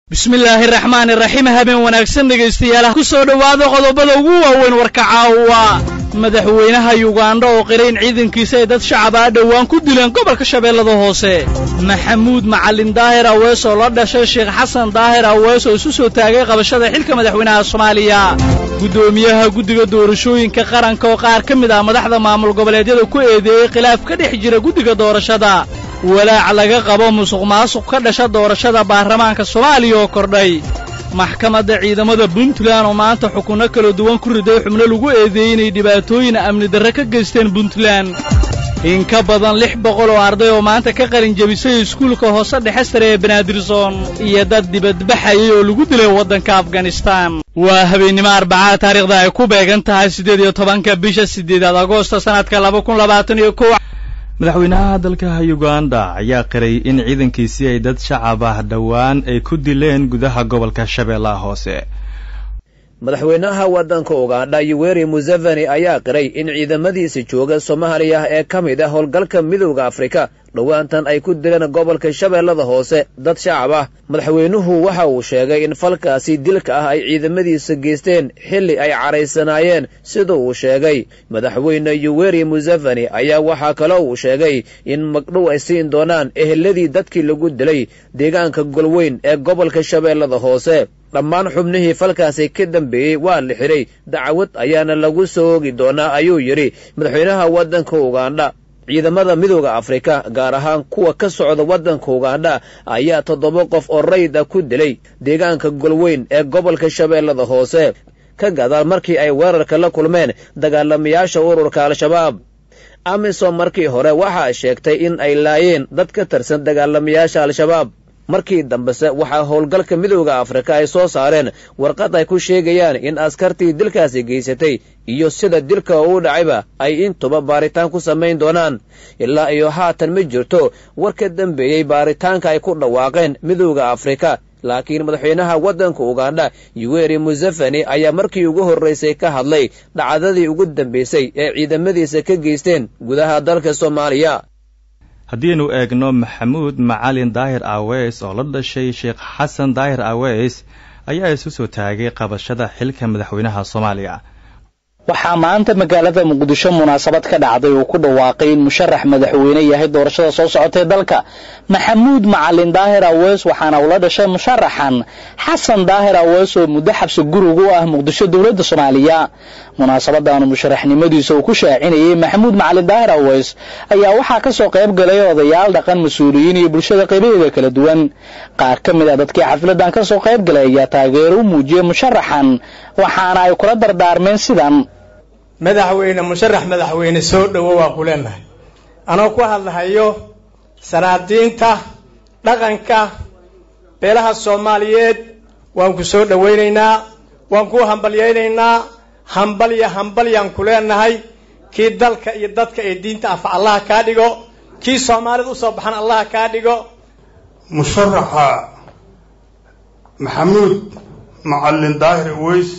bismillaahi raxmaani raxiim habeen wanaagsan dhegaystayaal ku soo dhowaada qodobada ugu waaweyn warka caawa madaxweynaha yugandha oo qirayn ciidankiisa ay dad shacaba a dhowaan ku dileen gobolka shabeellada hoose maxamuud macalin daahir awees oo la dhashay sheekh xasan daahir awees oo isu soo taagay qabashada xilka madaxweynaha soomaaliya guddoomiyaha guddiga doorashooyinka qaranka oo qaar ka mid ah madaxda maamul goboleedyada ku eedeeyey khilaaf ka dhex jira guddiga doorashada walaac laga qabo musuq maasuq ka dhasha doorashada baarlamaanka soomaaliya oo kordhay maxkamadda ciidamada puntland oo maanta xukunno kala duwan ku riday xubno lagu eedeeyey inay dhibaatooyin amni darre ka geysteen puntland in ka badan lix boqol oo arday oo maanta ka qalin jebisay iskuulka hoose dhexe sare ee banaadirson iyo dad dibadbaxayay oo lagu dilay waddanka afganistaan waa habeennimo arbacada taariikhda ay ku beegan tahay siddeed iyo tobanka bisha siddeedaad agoosta sannadka laba kun labaatan iyo kow madaxweynaha dalka yuganda ayaa qiray in ciidankiisii ay dad shacab ah dhowaan ay ku dileen gudaha gobolka shabeellaha hoose madaxweynaha waddanka ugandha yuweri museveni ayaa qiray in ciidamadiisa jooga soomaaliya ee ka mid ah howlgalka midowda afrika dhowaantan ay ku dileen gobolka shabeellada hoose dad shacab ah madaxweynuhu waxa uu sheegay in falkaasi dilka ah ay ciidamadiisa geysteen xilli ay caraysanaayeen sida uu sheegay madaxweyne yuweri museveni ayaa waxaa kaloo uu sheegay in magdhow ay siin doonaan eheladii dadkii lagu dilay deegaanka golweyn ee gobolka shabeellada hoose dhammaan xubnihii falkaasi ka dambeeyey waa la xidhay dacwad ayaana lagu soo oogi doonaa ayuu yidhi madaxweynaha waddanka ugandha ciidamada midowda afrika gaar ahaan kuwa ka socda waddanka ugandha ayaa toddoba qof oo rayd ah ku dilay deegaanka golweyn ee gobolka shabeellada hoose ka gadaal markii ay weerarka la kulmeen dagaalamayaasha ururka al-shabaab amisom markii hore waxaa sheegtay in ay laayeen dad ka tirsan dagaalamayaasha al-shabaab markii dambese waxaa howlgalka midowda afrika ay soo saareen warqad ay ku sheegayaan in askartii dilkaasi geysatay iyo sida dilka uu dhacayba ay intuba baaritaan ku samayn doonaan ilaa iyo haatan ma jirto war ka dambeeyey baaritaanka ay ku dhawaaqeen midowda afrika laakiin madaxweynaha waddanka ugandha yuweri museveni ayaa markii ugu horraysay ka hadlay dhacdadii ugu dambaysay ee ciidamadiisa ka geysteen gudaha dalka soomaaliya haddiinu eegno maxamuud macalin daahir aweys oo la dhashay sheekh xasan daahir aweys ayaa isu soo taagay qabashada xilka madaxweynaha soomaaliya waxaa maanta magaalada muqdisho munaasabad ka dhacday uu ku dhawaaqay in musharax madaxweyne yahay doorashada soo socotay dalka maxamuud macalin daahir aweys waxaana ula dhashay musharaxan xasan daahir aweys oo muddo xabsi guriga u ah muqdisho dowladda soomaaliya munaasabadaanu musharaxnimadiisa uu ku shaacinayey maxamuud macalin daahir aweys ayaa waxaa ka soo qayb galay odayaal dhaqan mas-uuliyiin iyo bulshada qaybaheeda kala duwan qaar ka mid a dadkii xafladan ka soo qayb galay ayaa taageero u muujiyey musharaxan waxaana ay kula dardaarmeen sidan madaxweyne musharax madaxweyne soo dhowo waa ku leenahay anoo ku hadlahayo sanaadiinta dhaqanka beelaha soomaaliyeed waan ku soo dhowaynaynaa waan ku hambalyaynaynaa hambalya hambalyaan ku leenahay kii dalka iyo dadka ee diinta afa allaha kaa dhigo kii soomaalida usoo baxan allaha kaa dhigo musharaxa maxamuud macalin daahir aweys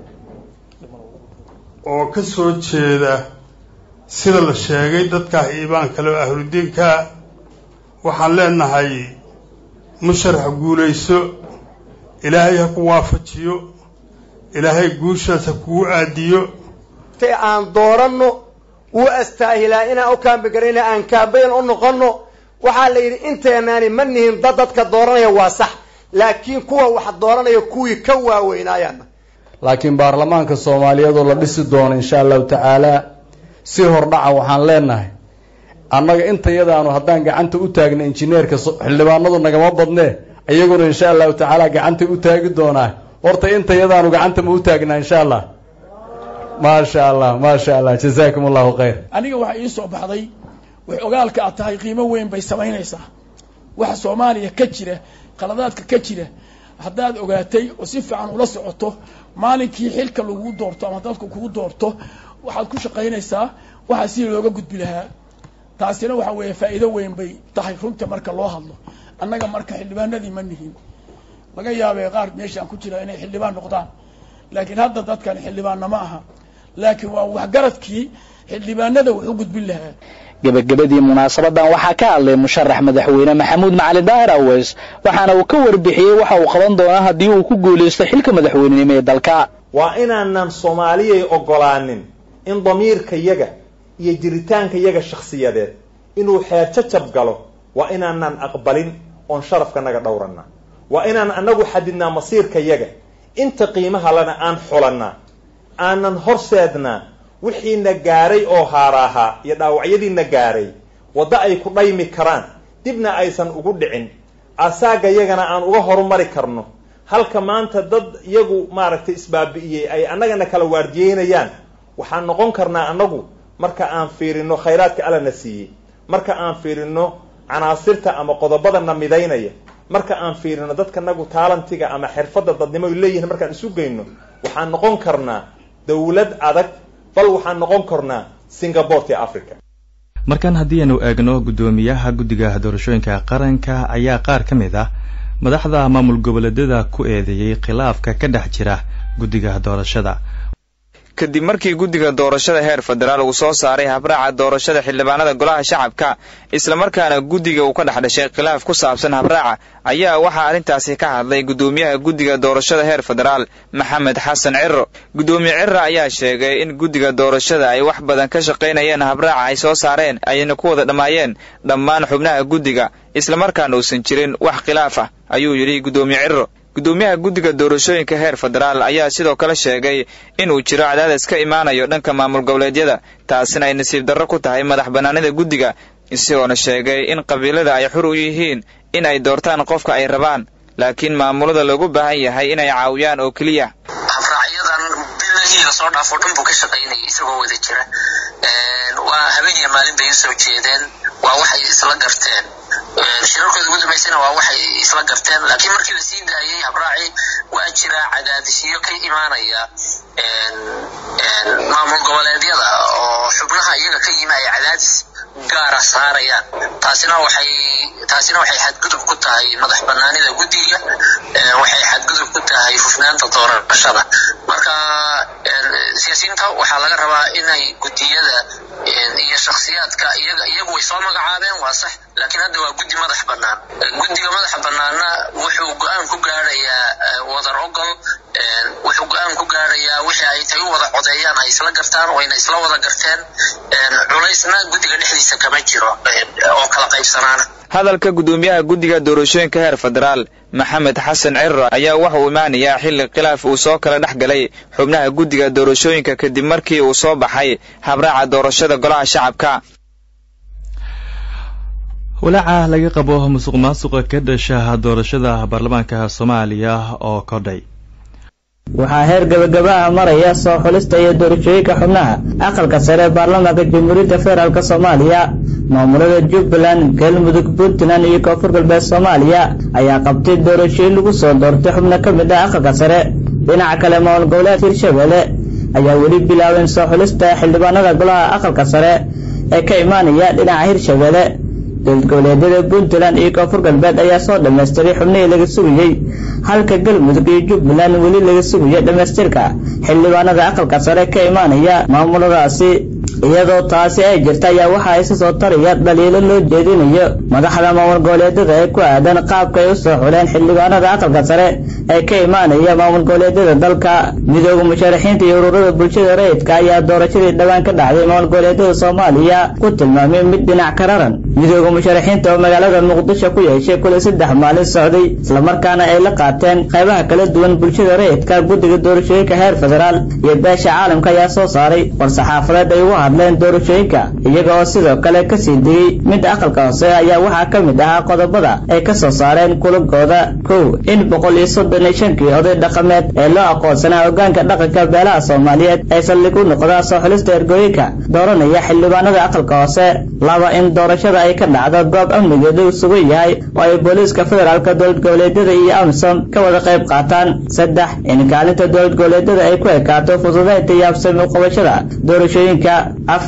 oo ka soo jeeda sida la sheegay dadkaah iibaan kale oo ahludiinkaa waxaan leenahay musharax guulayso ilaahay ha ku waafajiyo ilaahay guushaas ha kugu aadiyo tay aan dooranno wuu astaahilaa inaan u kaambigarayna aan kaabayan u noqonno waxaa la yidhi inteenaani ma nihin dad dadka dooranaya waa sax laakiin kuwa wax dooranaya kuwii ka waaweynaayana laakiin baarlamaanka soomaaliyeed oo la dhisi doono insha allahu tacaala si hordhaca waxaan leenahay annaga intayadaanu haddaan gacanta u taagna injineerka xildhibaanadu nagama badnee iyaguna insha allahu tacaala gacantay u taagi doonaa horta intayadaanu gacanta ma u taagnaa insha allah maasha allah maasha allah jazaakum allahu khayr aniga waxaa ii soo baxday wax ogaalka aad tahay qiimo weyn bay samaynaysaa waxa soomaaliya ka jira qaladaadka ka jira haddaad ogaatay oo si fiican ula socoto maalinkii xilka lagu doorto ama dadku kugu doorto waxaad ku shaqaynaysaa waxaa si looga gudbi lahaa taasina waxa weeye faa'iido weyn bay tahay runta marka loo hadlo annaga marka xildhibaanadii ma nihin laga yaabee qaar meeshaan ku jira inay xildhibaan noqdaan laakiin hadda dadkan xildhibaanna ma aha laakiin waa waxgaradkii xildhibaanada wax u gudbin lahaa gebagabadii munaasabadan waxaa ka hadlay musharax madaxweyne maxamuud macalin daahir aweys waxaana uu ka warbixiyey waxa uu qaban doonaa haddii uu ku guulaysto xilka madaxweynenimo ee dalka waa inaanan soomaaliyay oggolaanin in damiirkayaga iyo jiritaankayaga shakhsiyadeed inuu xeerjajab galo waa inaanan aqbalin oon sharafkanaga dhowranaa waa inaan anagu xadidnaa masiirkayaga inta qiimaha lana aan xulannaa aanan horseednaa wixiina gaaray oo haaraahaa iyo dhaawacyadiina gaaray waddo ay ku dhaymi karaan dibna aysan ugu dhicin asaagayagana aan uga horumari karno halka maanta dad iyagu maaragtay isbaabi'iyey ay annagana kala waardiyeynayaan waxaan noqon karnaa annagu marka aan fiirino khayraadka allana siiyey marka aan fiirino canaasirta ama qodobadana midaynaya marka aan fiirino dadkanagu taalantiga ama xirfadda dadnimo ay leeyihiin markaan isu geyno waxaan noqon karnaa dawlad adag bal waxaan noqon karnaa singaboreti africa markan haddii aanu eegno guddoomiyaha guddiga doorashooyinka qaranka ayaa qaar ka mid ah madaxda maamul goboleedyada ku eedeeyey khilaafka ka dhex jira guddiga doorashada kadib markii guddiga doorashada heer federaal uu soo saaray habraaca doorashada xildhibaanada golaha shacabka islamarkaana guddiga uu ka dhex dhashay khilaaf ku saabsan habraaca ayaa waxaa arrintaasi ka hadlay guddoomiyaha guddiga doorashada heer federaal maxamed xasan ciro guddoomiye ciro ayaa sheegay in guddiga doorashada ay wax badan ka shaqaynayeen habraaca ay soo saareen ayna ku wada dhammaayeen dhammaan xubnaha guddiga islamarkaana uusan jirin wax khilaaf ah ayuu yidhi guddoomiye ciro guddoomiyaha guddiga doorashooyinka heer federaal ayaa sidoo kale sheegay inuu jiro cadaadis ka imaanayo dhanka maamul goboleedyada taasina ay nasiib darro ku tahay madax bannaanida guddiga isagoona sheegay in qabiilada ay xur u yihiin in ay doortaan qofka ay rabaan laakiin maamulada loogu baahan yahay inay caawiyaan oo keliya habraacyadan bilihii lasoo dhaafo dhan buu ka shaqaynayay isagoo wada jira waa habeeniya maalin bay usoo jeedeen waa waxay isla garteen shirarkooda ugu dambaysana waa waxay isla garteen laakiin markii la sii daayay habraaci waa jira cadaadisyo ka imaanaya maamul goboleedyada oo xubnaha iyaga ka yimi ay cadaadis gaara saarayaan taasina waxay taasina waxay xadgudub ku tahay madax banaanida guddiga waxay xadgudub ku tahay hufnaanta doorashada marka siyaasiyiinta waxaa laga rabaa inay guddiyada iyo shakhsiyaadka iyaga iyagu way soo magacaabeen waa sax laakiin hadda waa guddi madax bannaan guddiga madaxa bannaanna wuxuu go-aan ku gaarayaa wadar ogol wuxuu go-aan ku gaarayaa wixii ay tay u wada codeeyaan ay isla gartaan wayna isla wada garteen culaysna guddiga dhexdiisa kama jiro oo kala qaybsanaana hadalka guddoomiyaha guddiga doorashooyinka heer federaal maxamed xasan ciro ayaa waxa uu imaanayaa xilli khilaaf uu soo kala dhex galay xubnaha guddiga doorashooyinka kadib markii uu soo baxay habraaca doorashada golaha shacabka walaaca laga qabo musuq maasuqa ka dhasha doorashada baarlamaanka soomaaliya oo kordhay waxaa heer gabagabaha maraya soo xulista iyo doorashooyinka xubnaha aqalka sare ee baarlamaanka jamhuuriyadda federaalk soomaaliya maamulada jubbaland galmudug puntland iyo koonfur galbeed soomaaliya ayaa qabtay doorashooyin lagu soo doortay xubno ka mid ah aqalka sare dhinaca kale maamul goboleedka hirshabelle ayaa weli bilaabeen soo xulista xildhibaanada golaha aqalka sare ee ka imaanaya dhinaca hirshabelle dowlad goboleedyada puntland iyo koonfur galbeed ayaa soo dhammaystiray xubnihii laga sugayey halka galmudug iyo jubbaland weli laga sugayo dhammaystirka xildhibaanada aqalka sare ka imaanaya maamuladaasi iyadoo taasi ay jirta ayaa waxaa isa soo taraya dhaliilo loo jeedinayo madaxda maamul goboleedyada ee ku aadan qaabka ay u soo xuleen xildhibaanada aqalka sare ee ka imaanaya maamul goboleedyada dalka midooda musharaxiinta iyo ururada bulshada rayidka ayaa doorashadii dhowaan ka dhacday maamul goboleedyada soomaaliya ku tilmaamay mid dhinac ka raran midooda musharaxiinta oo magaalada muqdisho ku yeeshay kulay saddex maalin socday islamarkaana ay la qaateen qaybaha kala duwan bulshada rayidka guddiga doorashooyinka heer federaal iyo beesha caalamka ayaa soo saaray war-saxaafadeed ay ugu hadleen doorashooyinka iyaga oo sidoo kale kasii degay mid aqalka hoose ayaa waxaa ka mid ahaa qodobada ay ka soo saareen kulagooda kow in boqol iyo soddon iyo shankii oday dhaqameed ee loo aqoonsanaa hoggaanka dhaqanka beelaha soomaaliyeed ay saldhig u noqdaa soo xulista ergooyinka dooranaya xildhibaanada aqalka hoose laba in doorashada ay ka dhacdo goob amnigeedu sugan yahay oo ay booliiska federaalka dowlad goboleedyada iyo amisom ka wada qayb qaataan saddex in kaalinta dowlad goboleedyada ay ku ekaato fududaynta iyo habsami uqabashada doorashooyinka afar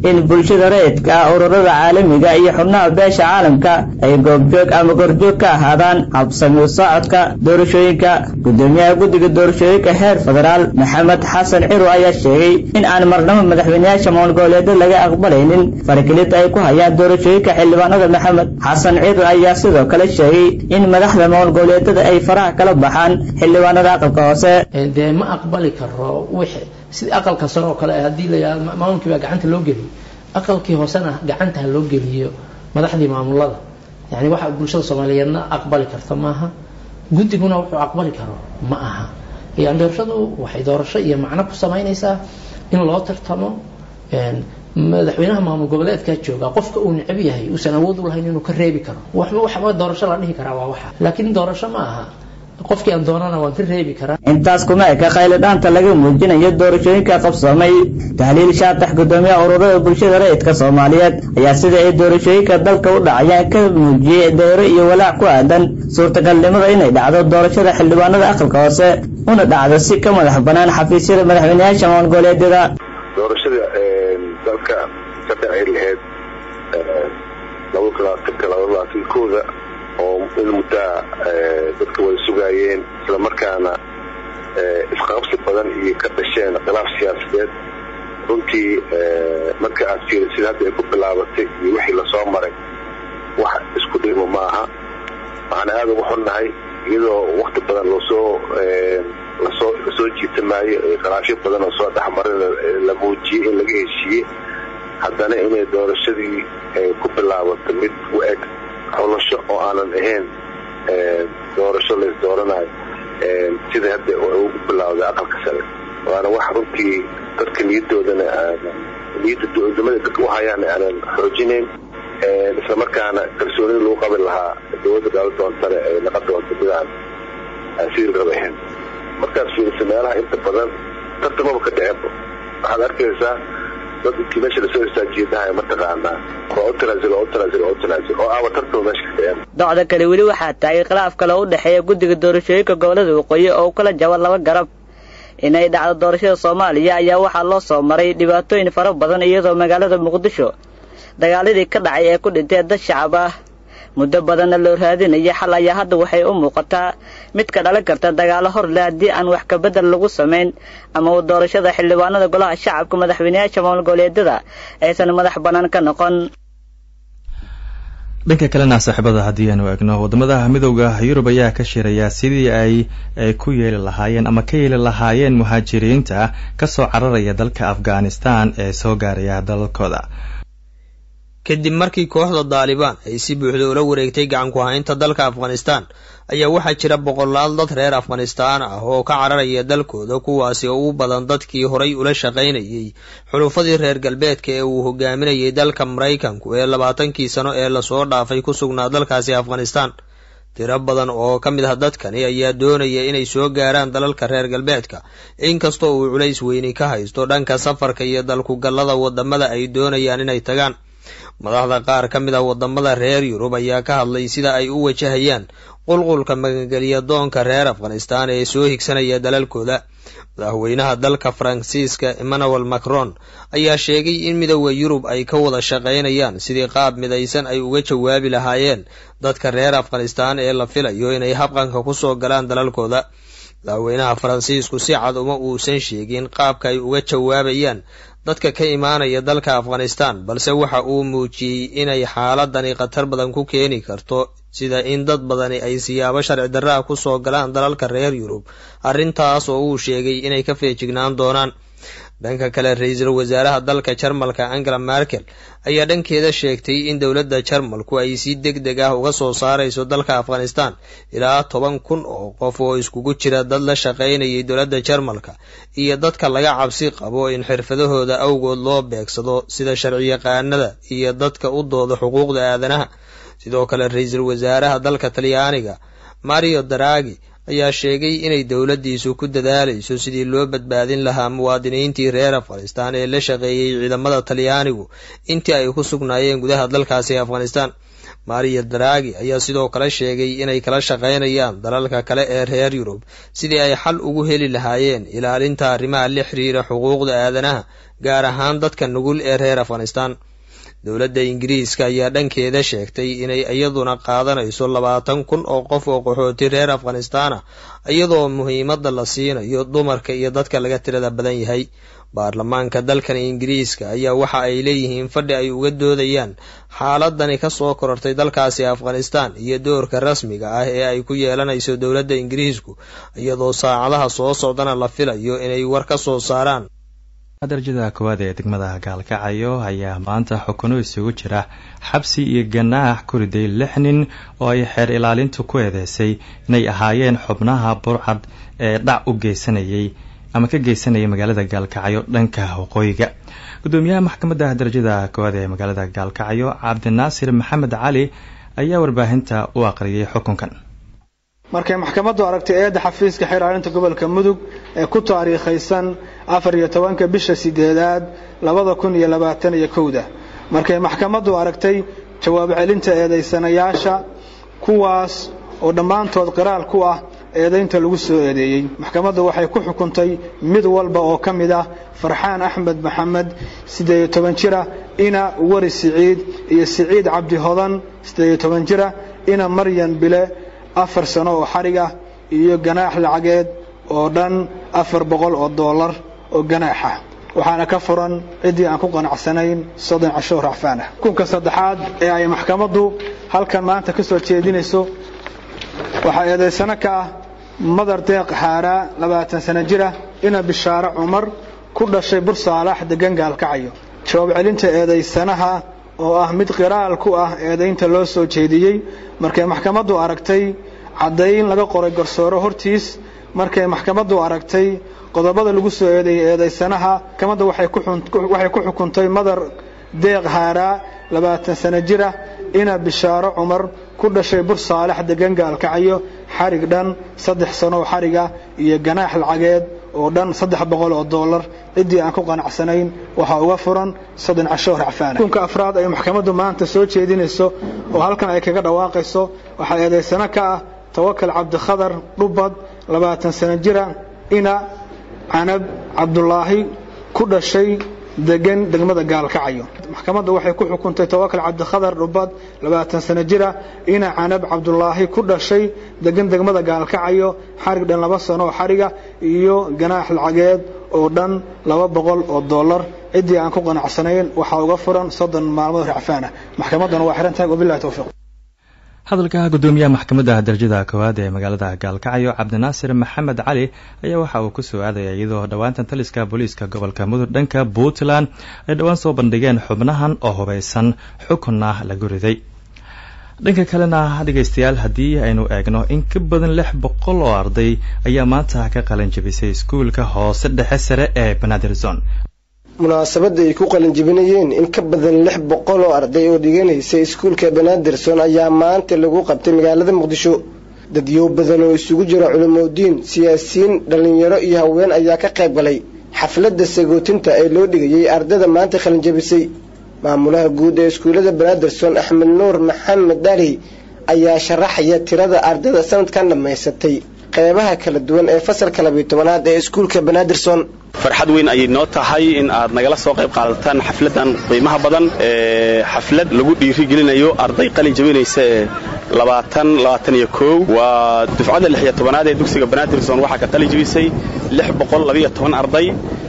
in bulshada rayidka ah ururada caalamiga iyo xubnaha beesha caalamka ay goobjoog ama gorjoog ka ahaadaan habsami u socodka doorashooyinka gudoomiyaha guddiga doorashooyinka heer federaal maxamed xasan ciro ayaa sheegay in aan marnabo madaxweyneyaasha maamul goboleedyada laga aqbalaynin faragelinta ay ku hayaan doorashooyinka xildhibaanada maxamed xasan ciro ayaa sidoo kale sheegay in madaxda maamul goboleedyada ay faraha kala baxaan xildhibaanada aqalka hoose dee ma aqbali karo wixii sidii aqalka sare oo kale haddii la yidhahdo maamulkii baa gacanta loo geliyo aqalkii hoosena gacanta ha loo geliyo madaxdii maamulada yani waxa bulshada soomaaliyeedna aqbali karta maaha guddiguna wuxuu aqbali karo ma aha yani doorashadu waxay doorasho iyo macno ku samaynaysaa in loo tartamo madaxweynaha maamul goboleedkaa jooga qofka uu necab yahay uusan awood u lahayn inuu ka reebi karo waxba doorasho la dhihi karaa waa waxa laakiin doorasho ma aha qofkii aan doonana waan ka reebi karaa intaas kuma eka khayladhaanta laga muujinayo doorashooyinka qabsoomay tahliil shaatax gudoomiyaha ururada bulshada rayidka soomaaliyeed ayaa sida ay doorashooyinka dalka u dhacayaan ka muujiyey deero iyo walaac ku aadan suurtagalnimada inay dhacdo doorashada xildhibaanada aqalka hoose una dhacdo si ka madax banaan xafiisyada madaxweyneyaasha maamul goboleedyada doorashada dalka ka dhici lahayd labada labaatanka labada labaatankooda oo in muddaa dadka way sugaayeen islamarkaana isqabsi badan iyo ka dhasheen khilaaf siyaasadeed runtii marka aad fiiri sida hadda ay ku bilaabatay iyo wixii lasoo maray wax isku dhimo maaha waxaana aada ugu xunnahay iyadoo wakti badan loosoo lasoo lasoo jiitamaayo khilaafyo badan oo soo dhexmaray la muujiyey in laga heshiiyey haddana inay doorashadii ku bilaabato mid u eg xulasho oo aanan ahayn doorasho lays dooranayo sida hadda ugu bilawday aqalka sare waana wax runtii dadka niyadoodana niyadda dowladnimada dadka u hayaan aanan xoojinayn islamarkaana kalsoonida lagu qabi lahaa dowladda gaala doontane ay naqon doonto midaan sidii raba ahayn markaad fiiriso meelaha inta badan tartamaba ka dhicebo waxaad arkaysaa dad intii meesha lasoo istaajiyedahay mataqaanaa waa u tanaasul oo u tanaasul oo u tanaasul oo aaba tartama meesha ka dhiceen docda kale weli waxaa taagay khilaaf kale u dhexeeya guddiga doorashooyinka gobolada waqooyi oo u kala jaba laba garab inay dhacdo doorashada soomaaliya ayaa waxaa loo soo maray dhibaatooyin fara badan iyadoo magaalada muqdisho dagaaladii ka dhacay ee ku dhintee dad shacab ah muddo badanna loo raadinaya xal ayaa hadda waxay u muuqataa mid ka dhalan karta dagaalo hor leh haddii aan wax kabedel lagu samayn ama uu doorashada xildhibaanada golaha shacabka madaxweyneyaasha maamul goboleedyada aysan madax bannaan ka noqon dhanka kalena saaxiibada haddii aanu eegno waddamada midowda yurub ayaa ka shiraya sidii ay ay ku yeeli lahaayeen ama ka yeeli lahaayeen muhaajiriinta kasoo cararaya dalka afghanistan ee soo gaaraya dalalkooda kadib markii kooxda daalibaan ay si buuxda ula wareegtay gacan ku haynta dalka afghanistan ayaa waxaa jira boqolaal dad reer afghanistaan ah oo ka cararaya dalkooda kuwaasi oo u badan dadkii horay ula shaqaynayay xulufadii reer galbeedka ee uu hogaaminayay dalka maraykanku ee labaatankii sano ee lasoo dhaafay ku sugnaa dalkaasi afghanistan tiro badan oo ka mid ah dadkani ayaa doonaya inay soo gaaraan dalalka reer galbeedka inkastoo uu culays weyni ka haysto dhanka safarka iyo dalkugallada wadamada ay doonayaan inay tagaan madaxda qaar ka mid ah wadamada reer yurub ayaa ka hadlay sida ay u wajahayaan qulqulka magangeliya doonka reer afghanistan ee soo higsanaya dalalkooda madaxweynaha dalka faransiiska emmanuel macron ayaa sheegay in midooda yurub ay ka wada shaqaynayaan sidii qaab midaysan ay uga jawaabi lahaayeen dadka reer afghanistan ee la filayo inay habqanka kusoo galaan dalalkooda madaxweynaha faransiisku si cad uma uusan sheegin qaabka ay uga jawaabayaan dadka ka imaanaya dalka afghanistan balse waxa uu muujiyey inay xaaladani khatar badan ku keeni karto sida in dad badani ay siyaabo sharci darraa kusoo galaan dalalka reer yurub arrintaas oo uu sheegay inay ka feejignaan doonaan dhanka kale ra-iisul wasaaraha dalka jarmalka angela merkel ayaa dhankeeda sheegtay in dowladda jarmalku ay si deg deg ah uga soo saarayso dalka afghanistan ilaa toban kun oo qof oo iskugu jira dad la shaqaynayay dowladda jarmalka iyo dadka laga cabsi qabo in xirfadahooda awgood loo beegsado sida sharciyaqaanada iyo dadka u dooda xuquuqda aadanaha sidoo kale ra-iisul wasaaraha dalka talyaaniga mario daragi ayaa sheegay inay dowladdiisu ku dadaalayso sidii loo badbaadin lahaa muwaadiniintii reer afghanistan ee la shaqeeyey ciidamada talyaanigu intii ay ku sugnaayeen gudaha dalkaasi afghanistan mario dragi ayaa sidoo kale sheegay inay kala shaqaynayaan dalalka kale ee reer yurub sidii ay xal ugu heli lahaayeen ilaalinta arrimaha la xiriira xuquuqda aadanaha gaar ahaan dadka nugul ee reer afghanistan dowladda ingiriiska ayaa dhankeeda sheegtay inay iyaduna qaadanayso labaatan kun oo qof oo qaxooti reer afghanistan ah iyadoo muhiimadda la siinayo dumarka iyo dadka laga tirada badan yahay baarlamaanka dalkan ingiriiska ayaa waxa ay leeyihiin fadhi ay uga doodayaan xaaladani kasoo korortay dalkaasi afghanistan iyo doorka rasmiga ah ee ay ku yeelanayso dowladda ingiriisku iyadoo saacadaha soo socdana la filayo inay war ka soo saaraan darajada koowaad ee degmada gaalkacayo ayaa maanta xukuno isugu jira xabsi iyo ganaax ku riday lix nin oo ay xeer ilaalintu ku eedeysay inay ahaayeen xubnaha burcad ee dhac u geysanayay ama ka geysanayay magaalada gaalkacyo dhanka waqooyiga gudoomiyaha maxkamadda darajada koowaad ee magaalada gaalkacyo cabdinaasir maxamed cali ayaa warbaahinta u aqriyay xukunkan markay maxkamaddu aragtay eedda xafiiska xeer ilaalinta gobolka mudug ee ku taariikhaysan afar iyo tobanka bisha sideedaad labada kun iyo labaatan iyo kowda markay maxkamaddu aragtay jawaab celinta eedaysanayaasha kuwaas oo dhammaantood qiraal ku ah eedaynta lagu soo eedeeyey maxkamaddu waxay ku xukuntay mid walba oo ka mid ah farxaan axmed maxamed siddeed iyo toban jira ina wari siciid iyo siciid cabdi hodan siddeed iyo toban jira ina maryan bile afar sano oo xarig ah iyo ganaax lacageed oo dhan afar boqol oo dollar oo ganaaxa waxaana ka furan ciddii aan ku qanacsanayn soddon casho racfaan ah xukunka saddexaad ee ay maxkamaddu halkan maanta ka soo jeedinayso waxaa eedaysano ka ah madar deeq xaaraa labaatan sano jira ina bishaare cumar ku dhashay bur saalax degan gaalkacayo jawaab celinta eedaysanaha oo ah mid qiraal ku ah eedaynta loo soo jeediyey markay maxkamaddu aragtay caddayn laga qoray garsooro hortiis markay maxkamaddu aragtay qodobada lagu soo eedeeyey eedaysanaha maxkamadda waxay ku xukuntay madar deeq haaraa labaatan sano jira ina bishaaro cumar ku dhashay bur saalax degan gaalkacayo xarig dhan saddex sanooo xariga iyo ganaax lacageed oo dhan saddex boqol oo dollar ciddii aan ku qanacsanayn waxaa uga furan soddon casho racfaana xukunka afraad ay maxkamaddu maanta soo jeedinayso oo halkan ay kaga dhawaaqayso waxaa eedaysano ka ah tawakal cabdikhadar dhubad labaatan sano jira ina canab cabdulaahi ku dhashay degan degmada gaalkacayo maxkamaddu waxay ku xukuntay tawakal cabdikhadar dhubad labaatan sano jira ina canab cabdulaahi ku dhashay degan degmada gaalkacayo xarig dhan laba sano oo xariga iyo ganaax lacageed oo dhan laba boqol oo dollar ciddii aan ku qanacsanayn waxaa uga furan soddon maalmood racfaana maxkamadduna waa xiran tahay wabillahi towfiiq hadalka gudoomiyaha maxkamadda darajada koowaad ee magaalada gaalkacyo cabdinaasir maxamed cali ayaa waxa uu ku soo aadaya iyadoo dhowaantan taliska booliiska gobolka mudug dhanka puntland ay dhowaan soo bandhigeen xubnahan oo hubaysan xukunna lagu riday dhanka kalena dhegaystayaal haddii aynu eegno in ka badan lix boqol oo arday ayaa maanta ka qalin jabisay iskuulka hoose dhexe sare ee banaadir zone munaasabadda ay ku qalinjibinayeen in ka badan lix boqol oo arday oo dhiganaysa iskuulka banaadirson ayaa maanta lagu qabtay magaalada muqdisho dadyow badan oo isugu jira culimodiin siyaasiyiin dhallinyaro iyo haween ayaa ka qayb galay xafladda sagootinta ee loo dhigayay ardayda maanta qalinjabisay maamulaha guud ee iskuullada banaadirson axmed nuur maxamed dhali ayaa sharaxaya tirada ardayda sanadkan dhammaysatay qeybaha kala duwan ee fasalka labiyo tobanaad ee iskuulka banaadirson farxad weyn ayay noo tahay in aad nagala soo qayb qaadataan xafladan qiimaha badan ee xaflad lagu dhiirigelinayo arday qalin jabinaysa ee labaatan labaatan iyo kow waa dufcadda lix iyo tobanaad ee dugsiga banaadirson waxaa ka qalin jabisay lix boqol labiyo toban arday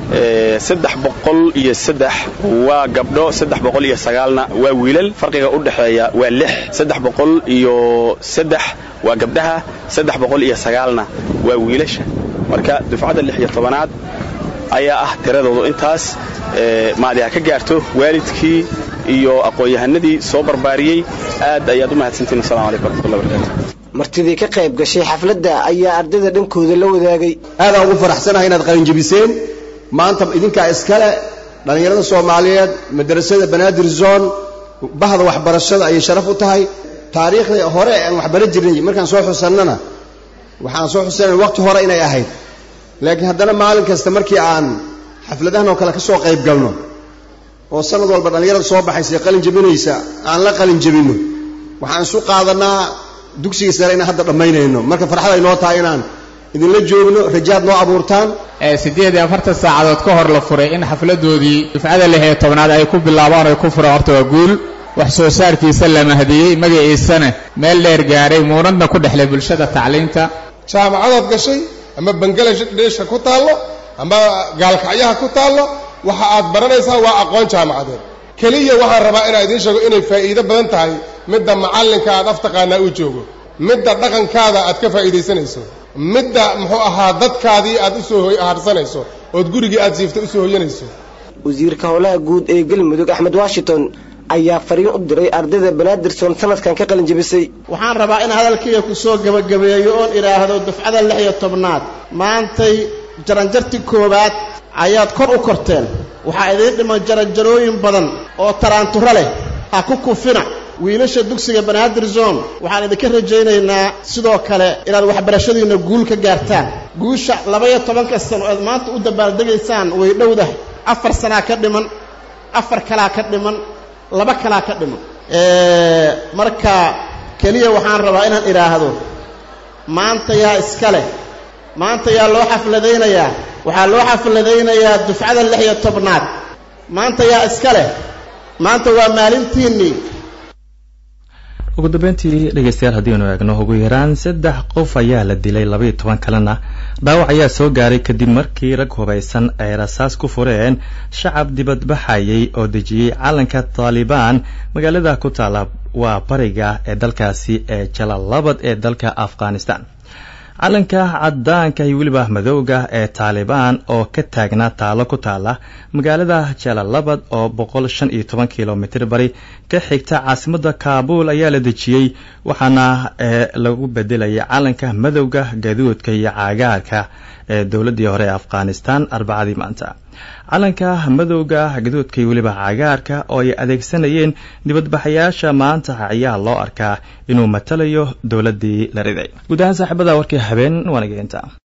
saddex boqol iyo saddex waa gabdho saddex boqol iyo sagaalna waa wiilal farqiga u dhexeeya waa lix saddex boqol iyo saddex waa gabdhaha saddex boqol iyo sagaalna waa wiilasha marka dufcadda lix iyo tobanaad ayaa ah tiradoodu intaas maadi ha ka gaarto waalidkii iyo aqoon-yahanadii soo barbaariyey aad ayaad u mahadsantiin assalamu calaykum waraxmatullahi wabarakatu martidii ka qayb gashay xafladda ayaa ardayda dhankooda la wadaagay aadaan ugu faraxsanahay inaad qalinjabiseen maanta idinkaa iskale dhallinyarada soomaaliyeed madrasada banaadir zone bahda waxbarashada ayay sharaf u tahay taariikhdii hore aan waxbaran jirnay markaan soo xusannana waxaan soo xusanay waqti hore inay ahayd laakiin haddana maalin kasta markii aan xafladahan oo kale ka soo qayb galno oo sanad walba dhallinyarada soo baxaysa qalin jabinaysa aan la qalin jabinno waxaan isu qaadanaa dugsiga sare inaan hadda dhammaynayno marka farxad ay noo tahay inaan idinla joogno rajaad noo abuurtaan siddeed iyo afartan saacadood ka hor la furay in xafladoodii dufcada lix iyo tobnaad ay ku bilaabaan oy ku furaan horta waa guul wax soo saarkiisa la mahdiyey magaciisana meel dheer gaaray muunadna ku dhexlay bulshada tacliinta jaamacadaad gashay ama bangaladeesha ku taallo ama gaalkacyaha ku taallo waxa aad baranaysaa waa aqoon jaamacadeed keliya waxaan rabaa inaan idiin sheego inay faa'iido badan tahay midda macallinka aad aftaqaanaa uu joogo midda dhaqankaada aad ka faa'iidaysanayso midda muxuu ahaa dadkaadii aad u soo harsanayso ood gurigii aad siifta u soo hoyanayso wasiirka howlaha guud ee galmudug axmed washington ayaa fariin u diray ardayda banaadirson sanadkan ka qalin jebisay waxaan rabaa in hadalkayga ku soo gebagabeeyo oon idhaahdo dufcada lix iyo tobnaad maantay jaranjartii koowaad ayaad kor u korteen waxaa idiin dhiman jaranjarooyin badan oo taraanturo leh ha ku kufina wiilasha dugsiga banaadir zone waxaan idinka rajaynaynaa sidoo kale inaad waxbarashadiinna guul ka gaartaan guusha laba-iyo tobanka sano oad maanta u dabaaldegaysaan way dhowdahay afar sanaa ka dhiman afar kalaa ka dhiman laba kalaa ka dhiman marka keliya waxaan rabaa inaan idhaahdo maanta yaa iska leh maanta yaa loo xafladaynayaa waxaa loo xafladaynayaa dufcada lix iyo tobnaad maanta yaa iska leh maanta waa maalintiinnii ugu dambeyntii dhegeystayaal haddii aynu eegno ugu yaraan saddex qof ayaa la dilay labaiyo toban kalena dhaawac ayaa soo gaaray kadib markii rag hubaysan ay rasaas ku fureen shacab dibadbaxayay oo dejiyey calanka taalibaan magaalada ku taala waa bariga ee dalkaasi ee jalalabad ee dalka afghanistan calanka cadaanka iyo weliba madowga ee taalibaan oo ka taagnaa taalo ku taala magaalada jalalabad oo boqol shan iyo toban kilomitr bari ka xigta caasimada kaabul ayaa la dejiyey waxaana lagu bedelayay calanka madowga gaduudka iyo cagaarka ee dowladii hore ee afghanistan arbacadii maanta calanka madowga gaduudka iyo weliba cagaarka oo ay adeegsanayeen dibadbaxayaasha maanta ayaa loo arkaa inuu matalayo dowladii la riday guud ahaan saaxiibada warkii habeen waanageenta